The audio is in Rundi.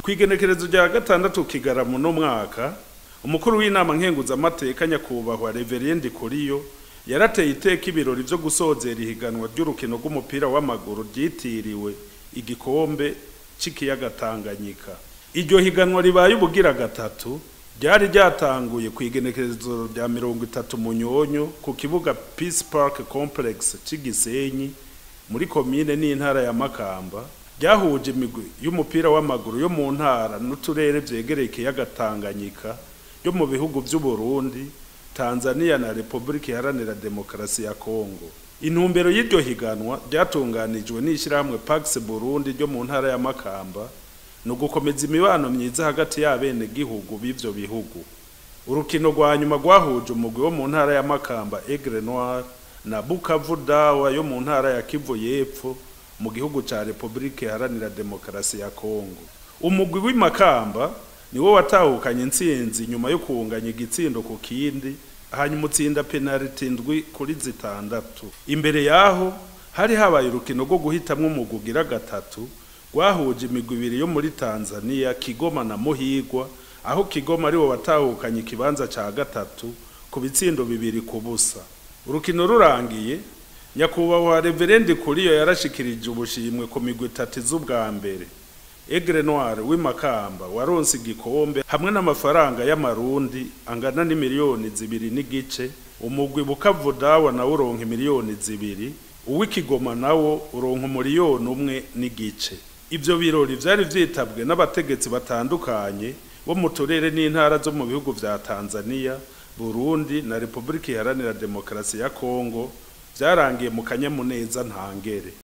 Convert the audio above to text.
kw'igenekerezo rya gatandatu kigarama uno mwaka umukuru w'inama nkenguzamateka nyakubahwa reveriendi kuriyo yarateye iteka ibirori vyo gusozera ihiganwa ry'urukino rw'umupira w'amaguru ryitiriwe igikombe c'ikiyaga Tanganyika iryo higanwa ribaye ubugira gatatu ryari ryatanguye kw'igenekerezo rya mirongo itatu munyonyo ku kibuga Peace Park Complex c'igisenyi muri komine n'intara ya Makamba ryahuje imigwi y'umupira w'amaguru yo mu ntara n'uturere vyegereye ikiyaga Tanganyika yo mu bihugu vy'u Burundi Tanzania na Republika Iharanira Demokarasi ya Kongo intumbero y'iryo higanwa ryatunganijwe n'ishirahamwe Pax Burundi ryo mu ntara ya Makamba ni ugukomeza imibano myiza hagati y'abene gihugu b'ivyo bihugu urukino rwa nyuma rwahuje umugwi wo mu ntara ya Makamba Aigle Noir na Bukavu Dawa yo mu ntara ya Kivu y'Epfo mu gihugu ca Republika Iharanira Demokarasi ya Kongo umugwi w'imakamba niwo watahukanye intsinzi nyuma yo kuwunganya igitsindo ku kindi hanyuma utsinda penaliti ndwi kuri zitandatu imbere yaho hari habaye urukino rwo guhitamwo umugwi ugira gatatu rwahuje imigwi ibiri yo muri Tanzania Kigoma na Muhigwa aho Kigoma ariwo watahukanye ikibanza ca gatatu ku bitsindo bibiri ku busa urukino rurangiye nyakubahwa reverendi kuriyo yarashikirije ubushimwe ku migwi itatu z'ubwa mbere Aigle Noir w'imakamba waronse igikombe hamwe n'amafaranga y'amarundi angana n'imiliyoni zibiri n'igice umugwi Bukavu Dawa nawo uronka imiliyoni zibiri uw'ikigoma nawo uronka umuliyoni umwe n'igice ivyo birori vyari vyitabwe n'abategetsi batandukanye bo mu turere n'intara zo mu bihugu vya Tanzania Burundi na Republika Iharanira Demokarasi ya Kongo vyarangiye mu kanyamuneza ntangere